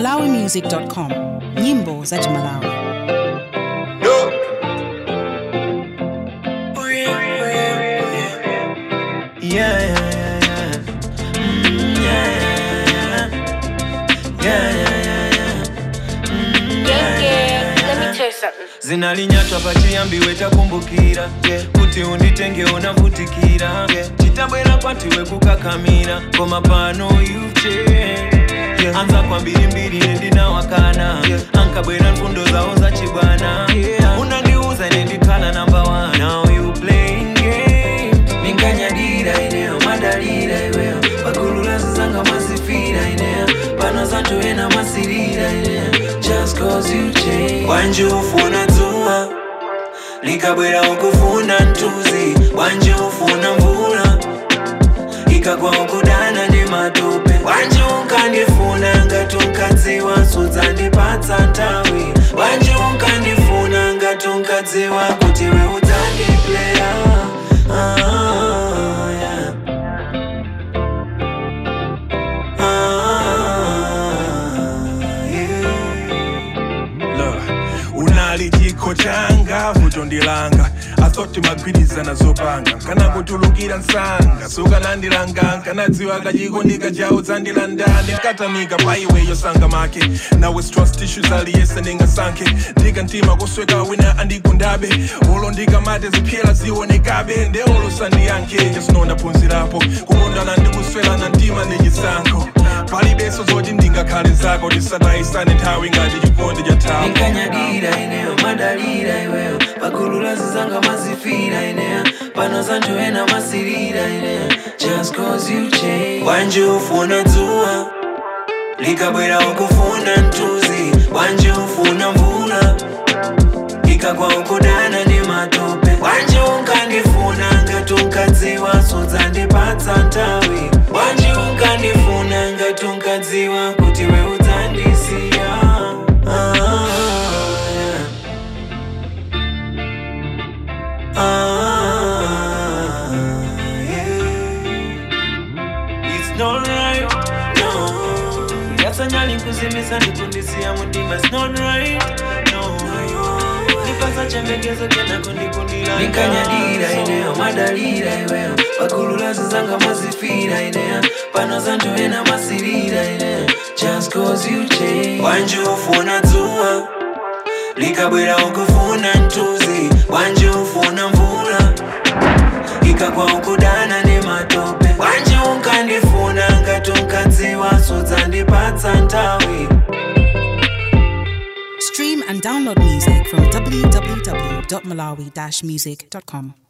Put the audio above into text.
malawimusic.com nyimbo za chimalawi Yeah, yeah, yeah. Mm, yeah, yeah, yeah. Yeah, yeah, yeah, yeah. Mm, Yeah, yeah. Let me tell you something. zinalinyatwa pachiyambiwe takumbukira kuti unditenge unavutikira chitabwera kwatiwe kukakamira koma pano yuche anza kwa mbirimbiri nendinawakana ankabwera mfundo zawo zachibwana unandiuza nendikhala namba 1 now you playing games ninkanyadira ineyo madalira iweyo pakulula zizanga masifira ineyo pano zanthu ena masirira ineyo just cause you change wanje ufuna dzuwa likabwera ukufuna mtuzi wanje ufuna mvula ikagwa ukudana ndi matope wanje unkandifuna ngati unkadziwa sudzandipatsa nthawi wanje unkandifuna ngati unkadziwa kuti we udzandipleya ah, yeah. ah, yeah. Look, unali chikho changa vuto ndilanga asoti magwirizana zopanga kana kutulukira msanga sukanandilanga nkanadziwa kachikondika chawo dzandilandani nkatamika pa iweyo sanga make nawe trust issues aliyese ndingasankhe ndika mtima kusweka wina andigundabe olo ndikamate ziphyela zionekabe nde olo sandiyankhe jasino ndaphunzirapo kukondana ndikuswelana mtima ndi chisankho palibenso zoti ndingakhale zako tisatayisane nthawi ngati chikondi cha thapo ninkanyadira ineyo madalira iweyo pakulula zizanga mazifira ineyo pano zanthu ena masirira ineyo just cause you change wanje ufuna dzuwa likabwera ukufuna mtuzi wanje ufuna mvula ikagwa ukudana ndi matope wanje unkandifuna ngati unkadziwa sudzandipatsa nthawi wanje unkandifuna ngati unkadziwa kuti we udzandisiya ah, yeah. ah, yeah. It's not right, no. Yasanyali kuzimisa ndikundisiya mundima It's not right, no. Nipasa chembekezo kena kundikundila Nikanyadira ineyo madalira iweyo Pakulula zizanga mazifira ineyo Pano zanthu ena masirira ineyo Just cause you change Wanje ufuna dzuwa likabwera ukufuna mtuzi wanje ufuna mvula ikagwa ukudana ndi matope wanje unkandifuna ngati unkadziwa sudzandipatsa nthawi stream and download music from www.malawi-music.com